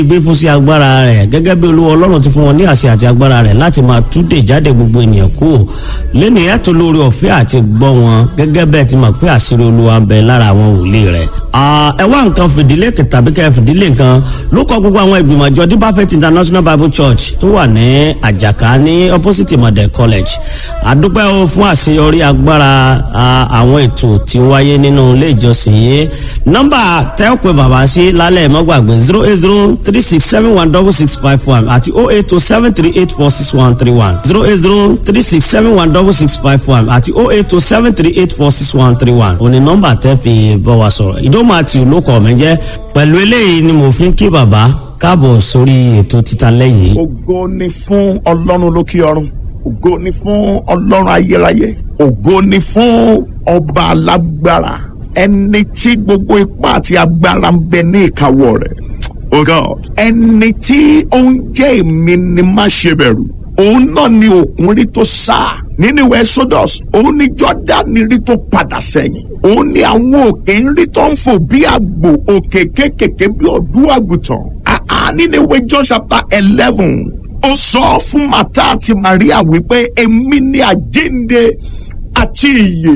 gbé fún sí agbára rẹ̀ gẹ́gẹ́ bí olúwa ọlọ́run ti fún wọn ní àṣẹ àti agbára rẹ̀ láti máa túdè jáde gbogbo ènìyàn kú lẹ́nu ẹ̀tọ́ lórí ọ̀fẹ́ àti gbọ́ wọn gẹ́gẹ́ bẹ́ẹ̀ ti mọ̀ pé àṣírí olúwa ń bẹ lára àwọn wòlíì rẹ̀. ẹ wá nǹkan fìdílé tàbí kẹ́ fìdílé nǹkan ló kọ gbogbo àwọn ìgbìmọ̀ àjọ deeper faith international bible church tó wà ní àjàká ní opposite model college àdúpẹ́ o fún àṣeyọrí agbára àwọn ètò tí wáyé nínú ilé ìjọsìn yìí nọ́mbà tẹ́ ò pé bàbá sí lálẹ́ mọ́gbàgbé zero eight zero three six seven one double six five one àti oh eight oh seven three eight four six one three one zero eight zero three six seven one double six five one àti oh eight oh seven three eight four six one three one òní nọ́mbà tẹ́ fi bọ́ wa sọ̀rọ̀ ìdómọ̀ àti olókọ̀ mi jẹ́ pẹ̀lú eléyìí ni mo fi ń kí bàbá káàbọ̀ sórí ètò títa lẹ́yìn. ògo ni fún ọlọ́run lókè ọ̀run ògo ni fún ọlọ́run ayérayé ògo ni fún ọba alágbára ẹni tí gbogbo ipá àti agbára ń bẹ ní ìkáwọ́ rẹ̀ oh god ẹni tí ó ń jẹ́ èmi ni má ṣe bẹ̀rù òun náà ni òkun rí tó sá nínú ìwé exodus òun ni jordan rí tó padà sẹ́yìn òun ni àwọn òkè ń rí tó ń fò bí àgbò òkè kékèké bí ọdún àgùntàn àá nínú ìwé john chapter eleven ó sọ fún mata àti maria wípé èmi ni àjíǹde àti ìyè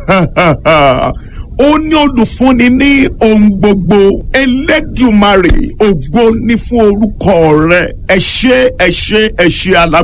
ó ní olùfúnni ní ohun gbogbo elédùmarè ògo ní fún orúkọ rẹ ẹ ṣé ẹ ṣé ẹ ṣé alágbára.